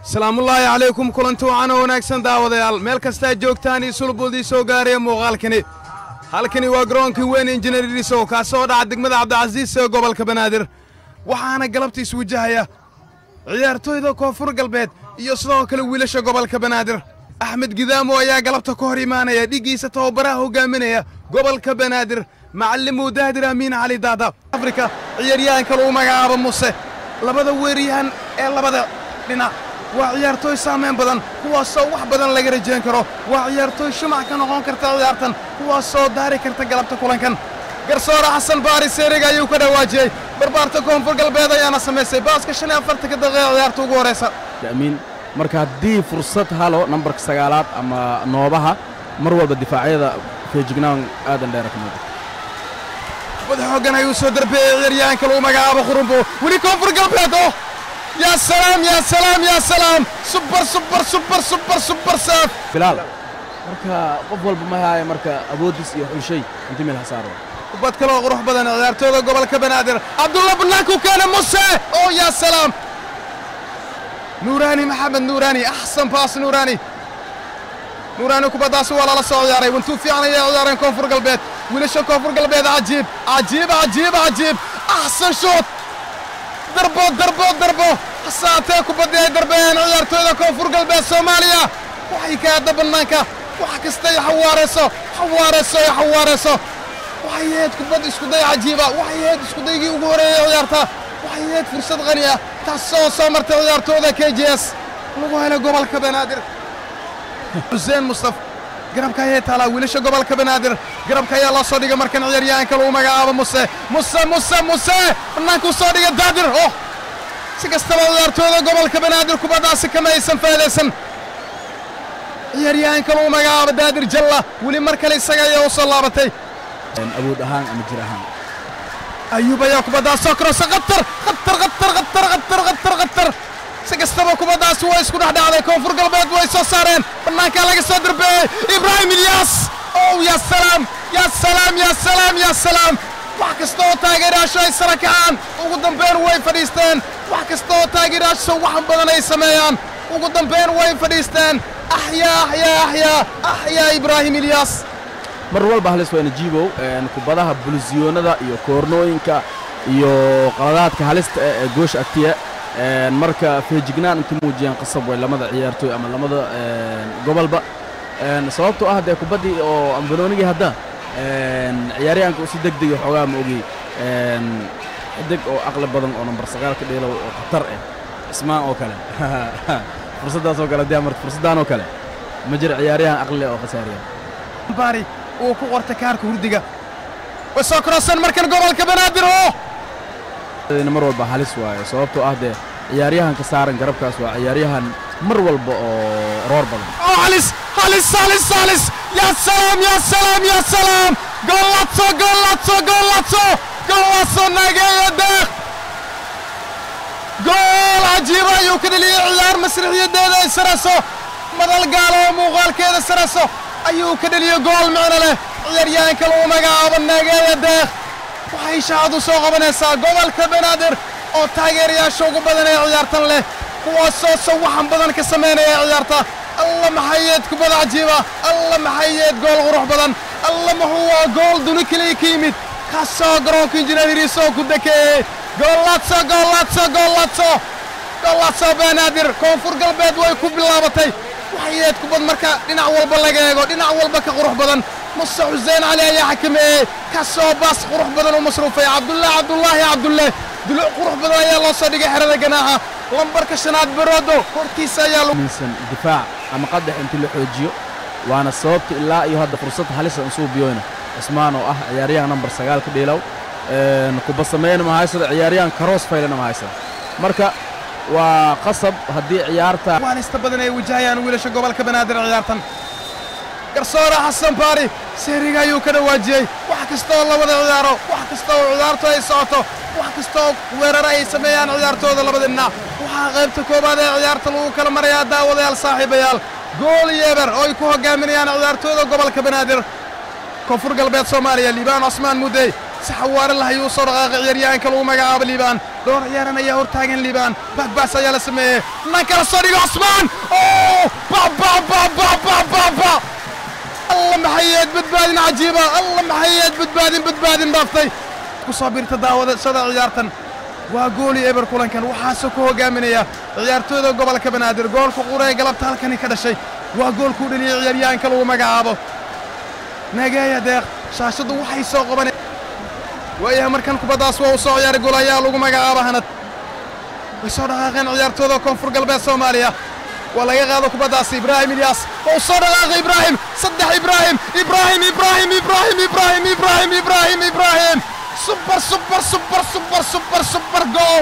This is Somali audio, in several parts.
salaamullaahi calaykum kulanti wacan oo wanaagsan daawadayaal meel kastaa joogtaan iyo sulbuldii soo gaaraya muuqaalkani halkani waa garoonkii weyn injineer dhisow kaasoo dhaca degmada cabdicasiis ee gobolka banaadir waxaana galabta iswajahaya ciyaartooyda koonfur galbeed iyo sidoo kale wiilasha gobolka banaadir axmed gidaamo ayaa galabta ka hor imaanaya dhiggiisa tababaraha hogaaminaya gobolka banaadir macallimuu daadir amiin cali daada afrika ciyaaryahanka lagu magacaabo muse labada weeryahan ee labada dhinac waa ciyaartooy saamayn badan kuwaasoo wax badan laga rajayn karo waa ciyaartooy shumac ka noqon karta ciyaartan kuwaasoo daari karta galabta kulankan garsoore xasan baari seeriga ayuu ka dhawaajiyey barbaarta koonfur galbeed ayaana samaysay baaska shan iyo afartanka daqiiqa ciyaarta ugu horaysa amiin marka haddii fursad halo nambarka sagaalaad ama noobaha mar walba difaacyada feejignaan aadan dheera ka muuqato kubad xooggan ayuu soo darbeeyey ciyaaryahanka lagu magacaabo khurumbo weli koonfur galbeed oo yaa salaam yaa salaam yaa salaam subar subar subar subar subar saaf bilaal marka qof walba ma haayo marka awooddiis iyo xulshay intii meel hasaaro kubad kaloo qurux badan ciyaartooyda gobolka banaadir cabdulla banaanku keena muse oo yaa salaam nuuraani maxamed nuuraani axsan baas nuuraani nuuraani kubaddaasi waa lala soo ciyaaray wantuu fiican ayay ciyaareen koonfur galbeed wiilasha koonfur galbeed cajiib cajiib cajiib cajiib axsan shoot darbo darbo darbo hasaatee kubaddii ay darbeeyeen ciyaartooyda koonfur galbeed soomaaliya waxay ka aadda bannaanka wax kastay xawaarayso xawaarayso iyo xawaarayso waxay ahayd kubad iskuday cajiiba waxay ahayd iskudaygii ugu horeeyey ciyaarta waxay ahayd fursad qani ah taasoo soo martay ciyaartooyda k j s lagu helay gobolka banaadir xuseen mustaf garabka ayay taalaa wiilasha gobolka banaadir garabka ayaa loo soo dhigay markan ciyaaryahanka lagu magacaabo muse muse muse muse bannaankuu soo dhigay daadir oh si kastaba ciyaartooyda gobolka banaadir kubaddaasi kama aysan faa'idaysan ciyaaryahanka lagu magacaabo daadir jalla weli mar kale isaga ayaa u soo laabatay awood ahaan ama jir ahaan ayuub ayaa kubaddaas soo korosay khatar khatar khatar khatar khatar khatar khatar si kastaba kubaddaasi way isku dhexdhacday koonfur galbeed way soo saareen bannaankaa laga soo darbeeyey ibraahim ilyaas ow yaa salaam yaa salaam yaa salaam yaa salaam wax kasta oo taageerayaashu ay sara kacaan ugu dambayn way fadhiisteen wax kasta oo taageerayaashu wax badan ay sameeyaan ugu dambayn way fadhiisteen axyaa axyaa axyaa axyaa ibraahim ilyaas mar walba halis wayna jiibow kubadaha bulisyoonada iyo koornooyinka iyo qaladaadka halista eh ee goosha agtiya marka feejignaan inta muujiyaan qasab way lamada ciyaartooy ama lamada gobolba sababtoo ah dee kubaddii oo ambanoonigii hadda ciyaaryahanka usi degdega xoogaa ma ogey xidig oo aqli badan oo nambar sagaal ka dheelow oo khatar ah cismaan oo kale fursaddaas oo kale dee marta fursaddaan oo kale ma jira ciyaaryahan aqli oo khasaariya baari uu ku qortay kaarka hurdiga way soo koroseen markan gobolka banaadir oo mar walba halis waayo sababtoo ah dee ciyaaryahanka saaran garabkaas waa ciyaaryahan mar walba oo roor badan oo halis halis halis halis yaa salaam yaa salaam yaa salaam goollatso goollatso goollatso goollatso nageeyo deeq gool cajiiba ayuu ka dheliyey ciyaar masrixiyadeeda ay sarayso madal gaalo oo muuqaalkeeda sarayso ayuu ka dheliyey gool micno leh ciyaaryahanka lagu magacaabo nageeyo deeq waxay shaacadu soo qabanaysaa gobolka banaadir oo taageerayaasha ugu badan ee ciyaartan leh kuwaasoo sawaxan badan ka samaynaya ciyaarta alla maxayeed kubada cajiiba alla maxayeed gool qurux badan alla muxuu waa gool duni keliya ka yimid kaasoo garoonka injineeriisoo ku dekeeyey goollaadso goollaadso goollaadso goollaadso banaadir koonfur galbeed way ku bilaabatay waxayeed kubad marka dhinac walba laga eego dhinac walba ka qurux badan muse xuseen cali ayaa xakameeyey kaasoo baas qurux badan u masruufay cabdullaah cabdullaahi cabdulle duluc qurux badan ayaa loo soo dhigay xerada ganaaxa lambarka shanaad baroodo hortiisa ayaa minsan difaac ama qadax intii la xoojiyo waana sababta ilaa iyo hadda fursad halisa insuu biyoyna cismaan oo ah ciyaaryahan nambar sagaal ka dheelow kuba sameeyna ma haysado ciyaaryahan karoos faylana ma haysado marka waa qasab haddii ciyaarta waalista badan ay wajahayaan wiilasha gobolka banaadir ciyaartan garsoore xasan baari seeriga ayuu ka dhawaajiyey wax kastaoo labada ciyaaro wax kasta oo ciyaartu ay socoto wax kastaoo weerara ay sameeyaan ciyaartooda labada dhinac waxaa qaybta koowaad ee ciyaarta lagu kala marayaa daawadayaal saaxiibayaal gool yeeber oo ay ku hogaaminayaan ciyaartooyda gobolka banaadir koonfur galbeed soomaaliya liibaan cosmaan mudey si xawaare lah ayuu soo dhaqaaqay ciyaaryahanka lagu magacaabo liibaan dhowr ciyaaran ayaa hortaagan liibaan baagbaas ayaa la sameeyey nan kala soo dhigo cusmaan oo bababababababa alla maxayeed badbaadin cajiiba alla maxayeed badbaadin badbaadin dhaaftay ku soo birta daawadashada ciyaartan waa gooli eber kulankan waxaase ku hogaaminaya ciyaartooyda gobolka banaadir goolka qura ee galabta halkani ka dhashay waa goolkuu dhaliyey ciyaaryahanka lagu magacaabo nageeya deeq shaashaddu waxay soo qaban waayahay markan kubaddaas waa uu soo ciyaaray gool ayaa lagu magacaaba hanad way soo dhaqaaqeen ciyaartooyda koonfur galbeed soomaaliya waa laga qaado kubaddaas ibraahim ilyaas oo soo dhaqaaqay ibraahim saddex ibraahim ibraahim ibraahim ibraahim ibraahim ibraahim ibraahim ibraahim super super super super super super gool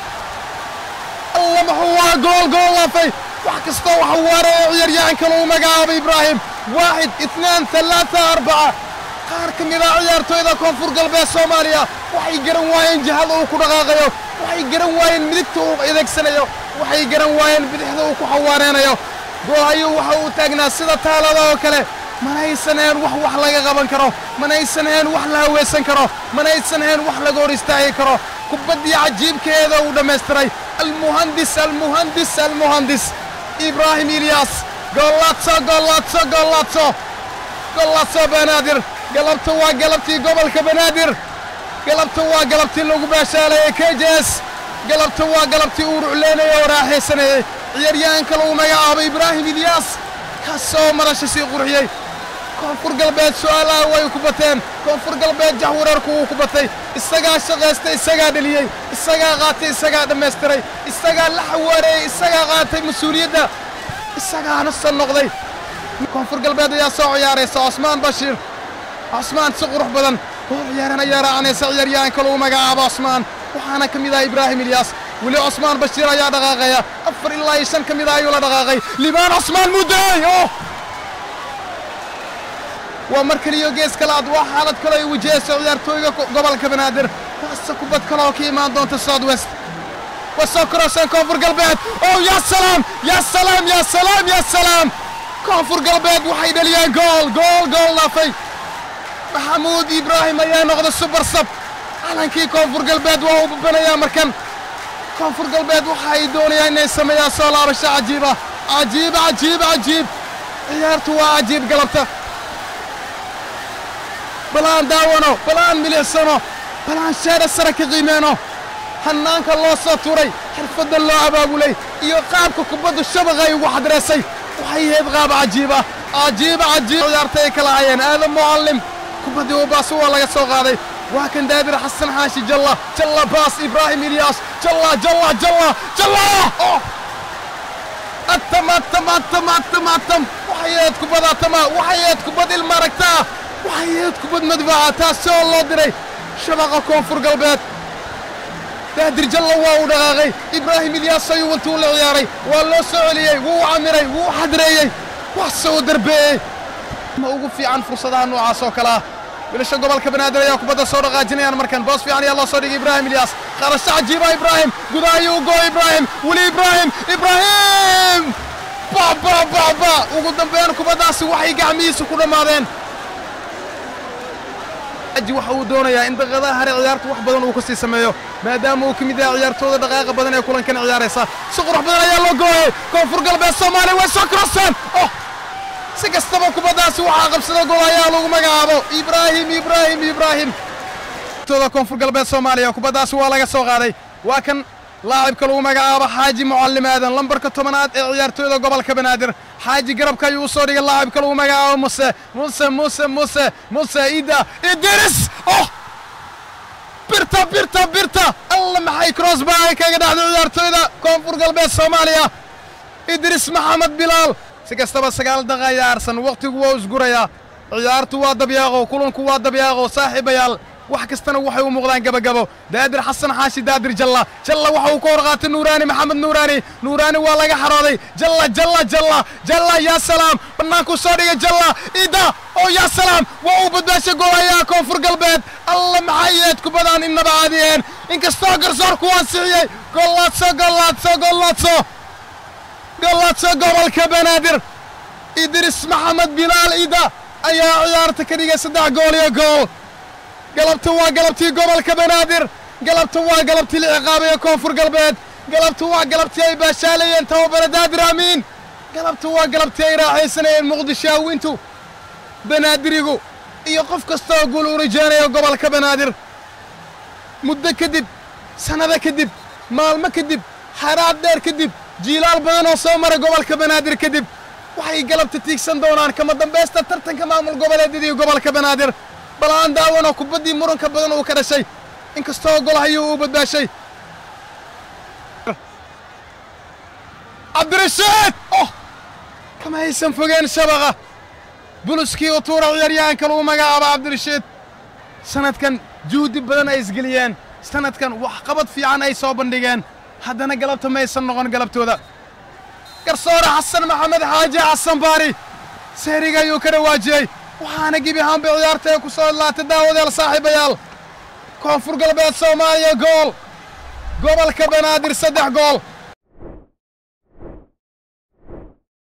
alla muxuu waa gool gool laafay wax kastoo waxa waareeya ciyaaryahanka lagu magacaabay ibraahim waaxid itnaan talaata arbaca qaar ka mid ah ciyaartooyda koonfur galbeed soomaaliya waxay garan waayeen jihada uu ku dhaqaaqayo waxay garan waayeen midigta uu adeegsanayo waxay garan waayeen bidixda uu ku xawaareenayo goolhayuu waxa uu taagnaa sida taalada oo kale manaysan ahayn wax wax laga qaban karo manaysan ahayn wax la hawaysan karo manaysan ahayn wax laga hor istaagi karo kubaddii cajiibkeeda uu dhammaystiray almuhandis almuhandis almuhandis ibraahim ilyaas gollaadso gollaadso gollaadso gollaadso banaadir galabta waa galabtii gobolka banaadir galabta waa galabtii lagu baashaalayay kejes galabta waa galabtii uu rucleynaya oo raaxaysanayey ciyaaryahanka lagu magacaabay ibraahim ilyaas kaasoo marasha sii qurxiyey koonfur galbeed su'aalaha way ku bateen koonfur galbeed jaxwareerku wuu ku batay isagaa shaqaystay isagaa dheliyey isagaa qaatay isagaa dhammaystiray isagaa la xawaareeyey isagaa qaatay mas-uuliyadda isagaana san noqday koonfur galbeed ayaa soo ciyaaraysa cosmaan bashiir cosmaan si qurux badan oo ciyaaran ayaa raacanaysa ciyaaryahanka lagu magacaabo cosmaan waxaana ka mid ah ibraahim ilyaas weli cosmaan bashiir ayaa dhaqaaqaya afar ilaa iyo shan ka mid ah ayuu la dhaqaaqay libaan cosmaan mudday oh waa mar kaliyo gees kalaad waa xaalad kale ay wajahayso ciyaartooyga gobolka banaadir waase kubad kale oo ka imaan doonta south west waa soo koroseen koonfur galbeed oh yaa salaam yaa salaam yaa salaam yaa salaam koonfur galbeed waxay dhaliyeen gool gool gool dhaafay maxamuud ibraahim ayaa noqda subar sab calankii koonfur galbeed waa uu babanayaa markan koonfur galbeed waxa ay doonayaan inay sameeyaan soo laabasho cajiiba cajiib cajiib cajiib ciyaartu waa cajiib galabta balaan daawano balaan milicsano balaan sheedha sare ka qiimeyno hannaanka loo soo turay xirfadda loo abaabulay iyo qaabka kubaddu shabaqay ugu xadreysay waxay ahayd qaab cajiiba cajiiba cajiib ciyaarta ay kala hayeen aadan mucallim kubaddii u baas waa laga soo qaaday waa kan daabir xasan xaashi jalla jalla baas ibraahim ilyaas jalla jalla jalla jalla atam atam atam atam atam waxay ahayd kubad atama waxay ahayd kubad ilmaaragtaa waxay ahayd kubad madfaca taasi oo loo diray shabaqa koonfur galbeed daadir jalla waa uu dhaqaaqay ibraahim ilyaas ayuu intuu la ciyaaray waa loo soo celiyey wuu camiray wuu xadreeyey wax soo darbeeyey ma ugu fiican fursadaha noocaas oo kale ah wiilasha gobolka banaadir ayaa kubadda soo dhaqaajinayaan markan boos fiican ayaa loo soo dhigay ibraahim ilyaas qarasho cajiiba ibraahim gudaha ayuu go ibraahim weli ibraahim ibraahim ba ba ba ba ugu dambeyn kubaddaasi waxay gacmihiisa ku dhammaadeen aji waxa uu doonayaa in daqiiqadaha hare ciyaartu wax badan uu ka sii sameeyo maadaama uu ka mid yahay ciyaartooda dhaqaaqa badan ee kulankan ciyaaraysa si qurux badan ayaa loo gooyay koonfur galbeed soomaaliya way soo koroseen oh si kastaba kubaddaasi waxaa qabsada gol ayaa lagu magacaabo ibraahim ibraahim ibraahim tooda koonfur galbeed soomaaliya kubaddaasi waa laga soo qaaday waa kan laacibka lagu magacaabo xaaji mucallim aadan lambarka tobanaad ee ciyaartooyda gobolka banaadir xaaji garabka ayuu u soo dhigay laacibka lagu magacaabo muse muse muse muse muse ida idris oh birta birta birta alla maxay crossba ay kaga dhacday ciyaartooyda koonfur galbeed soomaaliya idris maxamed bilaal si kastaba sagaal daqa ayaa arsan wakhtigu waa isgurayaa ciyaartu waa dabyaaqo kulanku waa dabyaaqo saaxiibayaal wax kastana waxay u muuqdaan gabagabo daadir xasan xaashi daadir jalla jalla waxa uu ka hor qaatay nuuraani maxamed nuuraani nuuraani waa laga xarooday jalla jalla jalla jalla yaa salaam bannaankuu soo dhigay jalla ida oo yaa salaam waa uu badbaashay goolayaa koonfur galbeed alla maxay yeed kubadaan innaba caadiyeen inkastoo garsoorku ansixiyey gollaadso gollaadso gollaadso gollaadso gobolka banaadir idris maxamed bilaal ida ayaa ciyaarta ka dhigay saddex gool iyo gool galabta waa galabtii gobolka banaadir galabta waa galabtii la ciqaabaya koonfur galbeed galabta waa galabtii ay baashaalayeen tababare daadir amiin galabta waa galabtii ay raaxaysanayeen muqdisho hawintu banaadirigu iyo qof kastaoo guul u rajaynaya gobolka banaadir muddo kadib sannado kadib maalmo kadib xaraad dheer kadib jiilaal badan oo soo mara gobolka banaadir kadib waxay galabta tiigsan doonaan kama dambaysta tartanka maamul goboleedyada iyo gobolka banaadir bal aan daawanoo kubaddii muranka badan uu ka dhashay inkastoo golhayuu uu badbaashay cabdirashiid oh kama haysan fogeen shabaqa buluskii u tuura ciyaaryahanka lagu magacaaba cabdirashiid sanadkan juhdi badan ay isgeliyeen sanadkan waxqabad fiican ay soo bandhigeen haddana galabta maysan noqon galabtooda garsoore xasan maxamed xaaji xasan baari seeriga ayuu ka dhawaajiyey waxaana gebi ahaanba ciyaarta ee ku soo idlaatay daawadeel saaxiibayaal koonfur galbeed soomaaliya gool gobolka banaadir saddex gool